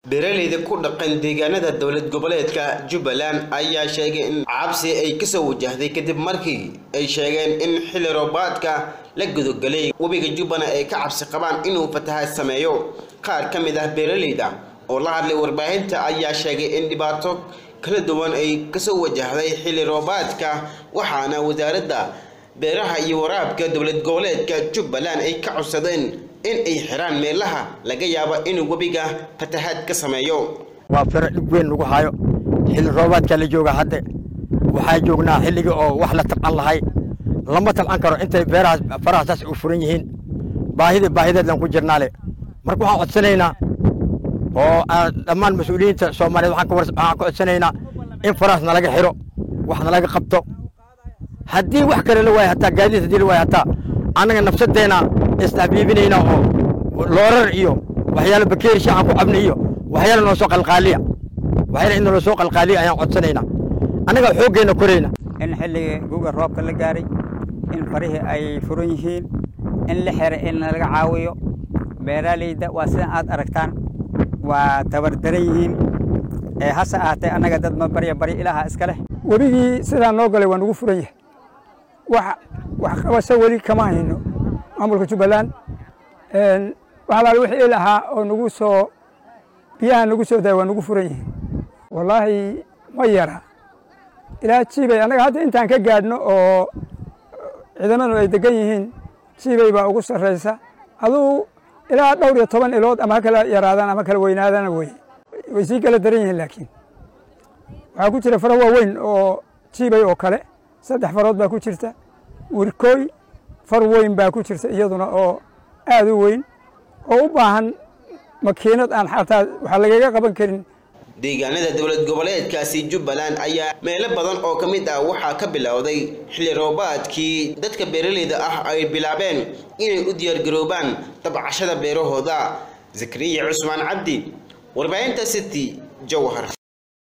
beeraleyda ku dhaqan deegaanada dowlad goboleedka jubbaland ayaa sheegay in cabsi ay kasoo wajahday kadib markii ay sheegeen in xilli roobaadka la gudogelay webiga jubbaland ay ka cabsi qabaan inuu fatahaad sameeyo qaar ka mid ah beeraleyda oo la hadlay warbaahinta ayaa sheegay in dhibaato kala duwan ay kasoo wajahday xilli roobaadka waxaana wasaaradda beeraha iyo waraabka dowlad goboleedka jubbaland ay ka codsadeen in ay xiraan meelaha laga yaabo inuu webiga fatahaad ka sameeyo waa firo dhib weyn lagu hayo xilli roobaadka la jooga hadde waxaa joognaa xilligii oo wax la tabcan lahay lama tabcan karo intay beerahaas faraha saas u furan yihiin baahida baahideedlan ku jirnaale marka waxaan codsanaynaa oo dhammaan mas-uuliyiinta soomaaliyeed waxaan ka codsanaynaa in farahaas nalaga xiro wax nalaga qabto haddii wax kale la waayo hataa gaadiid haddii la waayo hataa annaga nafsadeenna isdhabiibinayna oo loorar iyo waxyaalo bakeeri shaacan ku cabna iyo waxyaalo noo soo qalqaaliya waxyaalo in noo soo qalqaaliya ayaan codsanaynaa annaga xooggeenna korayna in xilligii guga roobka la gaaray in farihii ay furan yihiin in la xira in laga caawiyo beeraaleyda waa sidan aad aragtaan waa tabardaran yihiin ee hase ahaatee annaga dad ma barya barya ilaaha iska leh webigii sidaa noo galay waa nagu furan yahay wax wax qabasho weli kama hayno maamulka jubbaland wax alaale wixii il ahaa oo nagu soo biyaha nagu soo daaya waa nagu furan yihiin wallaahi ma yara ilaa jiibay annaga hadda intaan ka gaadhno oo ciidamadu ay degan yihiin jiibay baa ugu sarraysa aduu ilaa dhowr iyo toban ilood ama ha kala yaraadaan ama kala weynaadana wey way sii kala daran yihiin laakiin waxaa ku jira faro waaweyn oo jiibay oo kale saddex farood baa ku jirta wirkooy far weyn baa ku jirta iyaduna oo aad u weyn oo u baahan makiinad aan xataa waxa lagaga qaban karin deegaanada dowlad goboleedkaasi jubbaland ayaa meelo badan oo ka mid ah waxaa ka bilowday xilli roobaadkii dadka beeraleyda ah ay bilaabeen inay u diyaargaroobaan dabcashada beerahooda zakariya cusmaan cabdi warbaahinta city jowhar